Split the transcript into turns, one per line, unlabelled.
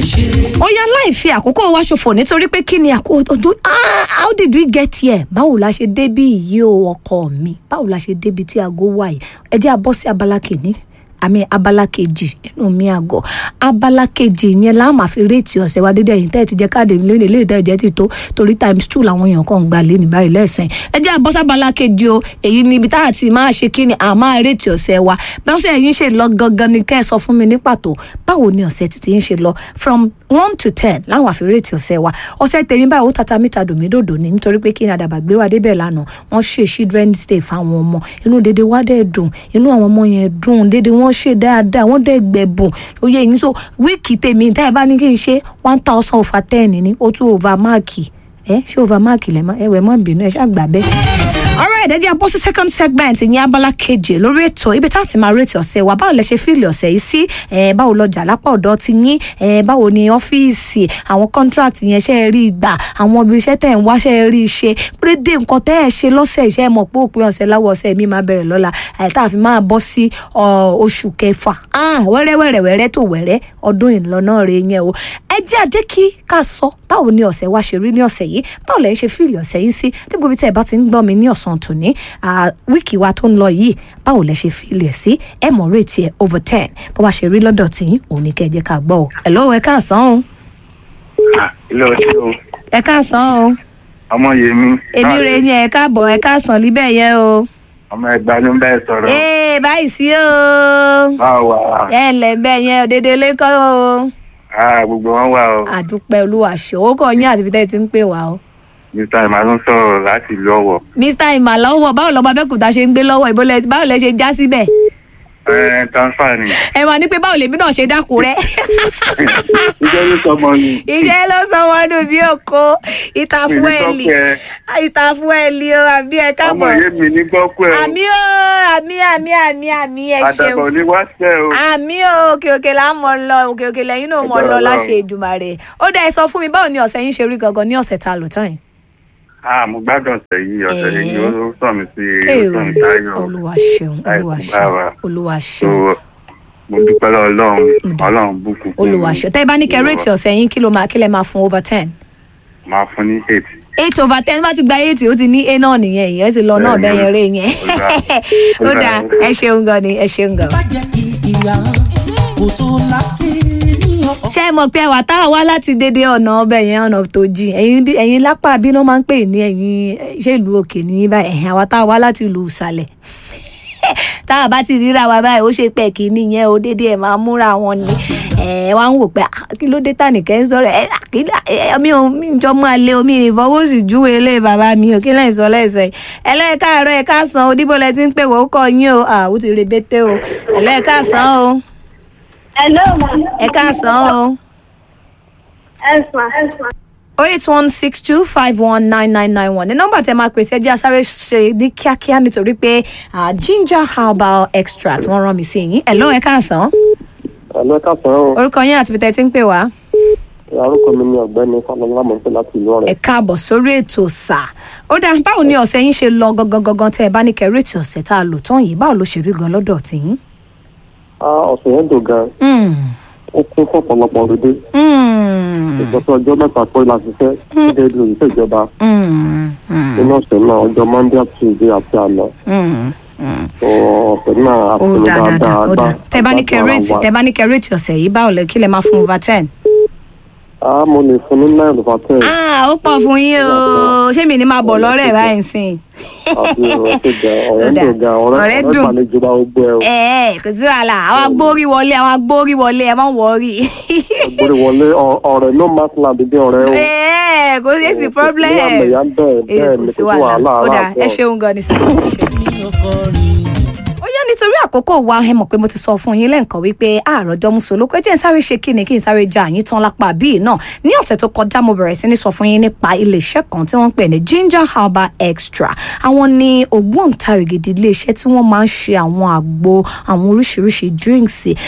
ó yá láì fi àkókò wa ṣòfò nítorí pé kí ni àkókò how did we get here báwo la ṣe débí yìí o ọkọ mi báwo la ṣe débi tí aago wà yìí ẹ jẹ́ a bọ́ sí abala kìíní àmì abala kejì nínú mi àgọ abala kejì yẹn la máa fi réètì ọ̀sẹ̀ wa dédé ẹ̀yìn tẹ́ẹ̀ ti jẹ́ káàdì lónìí lè tẹ́ẹ̀ jẹ́ ti tó torí times two làwọn èèyàn kan ń gbà lé ní báyìí lẹ́sìn ẹ jẹ́ àbọ́sí abala kejì o èyí ni ibi tá a ti máa ṣe kí ni a máa réètì ọ̀sẹ̀ wa bí ọ̀sẹ̀ yìí ṣe lọ gangan ni kẹ́ ẹ sọ fún mi ní pàtó báwo ni ọ̀sẹ̀ títí ń ṣe lọ from one to ten láwọn àfi réètì ọ̀sẹ̀ wa ọ̀sẹ̀ tèmi báyìí ó tata mítà dòmídòdò ni nítorí pé kí ni àdàbà gbé wa débẹ̀ lánàá wọ́n ṣe children's day fáwọn ọmọ inú dédé wa dẹ̀ dùn inú àwọn ọmọ yẹn dùn dédé wọ́n ṣe dáadáa wọ́n dẹ̀ gbẹ̀bùn oyè yìí so wíìkì tèmi tá ẹ bá ní kí n ṣe one thousand over ten ní ó tún over máàkì ẹ ṣé over máàkì lẹ mọ ẹwẹ mọ bínú ẹ ṣàgbà bẹ́ẹ̀ alright ẹ jẹ́ bọ́ sí second segment ní abala keje lórí ètò ibi tá a ti máa rètí ọ̀sẹ̀ wa báwo lẹ ṣe fíìlì ọ̀sẹ̀ yìí sí ẹ báwo lọjà lápá ọ̀dọ̀ ti yín ẹ báwo ni ọ́fíìsì àwọn contract yẹn ṣe é rí gbà àwọn ibi iṣẹ́ tẹ̀ ń wá ṣe é rí ṣe pérédé nǹkan tẹ́ ẹ ṣe lọ́sẹ̀ iṣẹ́ mọ̀ pé òpin ọ̀sẹ̀ láwọ̀ ọ̀sẹ̀ mi máa bẹ̀rẹ̀ lọ́la àìtá àfi máa bọ́ sí oṣù kẹfà wẹ́rẹ́ wẹ́rẹ́ wẹ́rẹ́ tó wẹ́rẹ́ ọdún ìlọ́nà rẹ̀ yẹn o ẹ jẹ́ àjẹ́ kí ká sọ báwo ni ọ̀sẹ̀ wa ṣe rí ní ọ̀sẹ̀ yìí báwo lẹ́yìn ṣe fíìlì ọ̀sẹ̀ yìí sí níbo bí tẹ́ ẹ bá ti ń gbọ́ mi ní ọ̀sán tòní wíìkì wa tó ń lọ yìí báwo lẹ ṣe fíìlì ẹ̀ sí ẹ mọ̀ rèétí ẹ̀ over ten bó bá ṣe rí lọ́dọ̀ tí òun ní kẹ́ ẹ jẹ́ ká gbọ́ o ẹ̀ lọ́wọ́ ẹ káàsán o.
ilé ọtí o.
ẹ káàsán o.
ọmọ yèmí.
èmi rè yẹn ẹ káàbọ̀ ẹ káàsán líbẹ̀ yẹn o.
ọmọ ẹgbàá ló ń bẹ́ẹ̀ sọ̀rọ̀.
ee báyìí sí o.
báwo wà.
ẹ ǹlẹ́ bẹ́ẹ̀ yẹn òdede lẹ́kọ́ o.
Ah, gbogbo wọn wà o.
àdúpẹ́ olúwa ṣe owó kọ yín àti ibi tẹ́ ẹ ti ń pè wá o.
mr emmanuel sọ̀rọ̀ láti ìlú ọ̀wọ̀.
mr ìmàlọ́wọ́ báwo lọ́mọ abẹ́kúta ṣe ń gbé lọ́wọ́ ìbólẹ̀ báwo lẹ ṣe já síbẹ̀.
ẹ transfer ni.
ẹ máa ní pé báwo lèmi náà ṣe dákú rẹ.
iṣẹ́ ló sọmọ ni.
iṣẹ́ ló sọ wọn nù bí òkó ìtàfúẹ́lì ìtàfúẹ́lì o àbí ẹ
ọmọ
káàbọ̀.
yé mi ní gbọ́kú ẹ̀ o.
àmì o àmì àmì àmì àmì ẹ
àdàbọ̀
ṣeun.
ní wáṣẹ́ o.
àmì o òkè òkè là ń mọ lọ òkè òkè lẹ́yìn náà mọ
Ẹgbẹ́
lọ
Ọlọ́run.
láṣẹ Èdùmàrè ó dá ẹ sọ fún mi báwo ni ọ̀sẹ̀ yín ṣe rí gangan ní ọ̀sẹ̀ tá a lò tán yìí.
Ah, mo gbádùn ọ̀sẹ̀ yìí ọ̀sẹ̀
Eh.
yìí ó sọ mi sí
Ee,
ó sọ mi táyọ̀.
olúwa ṣeun olúwa
Àìkú
ṣeun
báwa.
olúwa
So,
ṣeun
mo dúpẹ́ lọ́wọ́ ọlọ́run
Ǹdà.
ọlọ́run bùkún fún
olúwa
mi.
ṣeun tẹ́ ẹ bá ní kẹrẹ́ẹ̀tì ọ̀sẹ̀ yín kí ló máa kí lẹ máa fún over ten.
máa fún ní eight.
eight over ten bá ti gba eight ó ti ní a náà nìyẹn ìyẹn ti lọ náà bẹ́ẹ̀ yẹn rè yẹn ó dáa ẹ ṣeun gan ni ẹ ṣeun gan.
bá jẹ́ kí ìyá kò tó láti ní ọkọ̀.
ṣé ẹ mọ̀ pé àwa tá a wá láti dédé ọ̀nà ọbẹ̀ yẹn ọ̀nà tó jìn ẹ̀yin bí- ẹ̀yin lápá bí wọ́n máa ń pè ní ẹ̀yin eh, ṣé ìlú òkè ní báyìí ẹ̀yin àwa tá a wá láti ìlú ìsàlẹ̀ tá a bá ti ríra wa báyìí ó ṣe pẹ́ kí nìyẹn o dédé ẹ̀ máa múra wọn ni ẹ̀ wá ń wò pé "Ah, kí ló dé tànìkẹ́ ń sọ̀rọ̀ ẹ̀ kí lá- ẹ̀, mi ò mi jọ mọ́ alẹ́ omi ìfọwọ́sì júwe ilé bàbá mi ò kí lẹ́yìn sọ lẹ́sẹ̀ ẹlẹ́ẹ̀káàárọ̀ ẹ̀ káàsán òdìbò lẹ ti ń pè wọ́n kọ́ yín o àwọn ti rebete o ẹlẹ́ẹ̀káàsán o
Hello, ma.
ẹ káàsán o.
Yes, ma. Yes, ma.
oh eight one six two five one nine nine nine one ní nọ́mbà tẹ máa pèsè ẹjẹ asáré ṣe ní kíákíá nítorí pé ah, ginger herbal extract wọ́n rán mi sí yín ẹ ló ẹ káàsán
Ẹ̀lọ́ káàsán o,
orúkọ yín àti ibi tẹ́ ti ń pè wá
orúkọ mi ni ọ̀gbẹ́ni Fọlọ́lá mọ̀ pé láti ìlú
ẹ
ọ̀rẹ́.
káàbọ̀ sórí ètò sà ó dáa báwo ni ọ̀sẹ̀ yín ṣe lọ gangan gangan tẹ́ ẹ bá ní kẹrẹ́ẹ̀tì ọ̀sẹ̀ tá a lò tán yìí báwo ló ṣe rí gan lọ́dọ̀ tiyín.
Á ọ̀sẹ̀ yẹn dùn gan,
Mm,
ó kún fún ọ̀pọ̀lọpọ̀ òdòdó.
mm,
Ìjọba ọjọ́ mẹ́ta pé la ṣiṣẹ́ gẹ́gẹ́ bí òṣìṣẹ́ ìjọba
mm, mm,
nínú ọ̀sẹ̀ náà ọjọ́ Monday àti Tuesday àti àná.
mm, mm.
Sọ ọ̀sẹ̀ náà
ó
àpẹẹrẹ
dáa dáadáa
dáadáa.
ó dáa tẹ́ bá ní kẹrẹ́ẹ̀tì tẹ́ bá ní kẹrẹ́ẹ̀tì ọ̀sẹ̀ yìí báwo lẹ kí lẹ máa fún over ten.
Á mo lè fún ní nine over ten.
Ah, ó pọ̀ fún yín o ṣé mi ní máa bọ̀ lọ́rẹ̀ báyìí sìn.
Àbí ọ̀rẹ́ tó ga ọ̀rẹ́
Ó dáa.
tó ga ọ̀rẹ́
Ọ̀rẹ́
ọ̀rẹ́
dùn.
gbàlejò bá gbogbo ẹ̀ o.
ẹ ẹ kò sí wàhálà àwọn agbórí wọlé àwọn agbórí wọlé ẹ má wọrí.
Gbórí wọlé ọ- ọ̀rẹ́ ló máa ń láti dé ọ̀rẹ́ o.
ẹ ẹ kò sí èsì problem.
Ìyá mi yá ń bẹ̀
ẹ
bẹ́ẹ̀
kò
ni
sí
kò sí wàhálà
wàhálà ó dáa
aláàbọ̀.
ẹ ṣeun gan ni sá. ẹ ṣeun.
ní ọkọ̀ rìn.
ó yá nítorí àkókò wa ẹ mọ̀ pé mo ti sọ fún yín lẹ́ǹkan wípé àròjọ musolókó ẹ jẹ́ n sáré ṣe kí ni kí n sáré ja àyín tán lápá bíi náà ní ọ̀sẹ̀ tó kọjá mo bẹ̀rẹ̀ sí ní sọ fún yín nípa iléeṣẹ́ kan tí wọ́n ń pè ní ginger herbal extra àwọn ni ògbóǹtarìgì iléeṣẹ́ tí wọ́n máa ń ṣe àwọn àgbo àwọn oríṣiríṣi drinks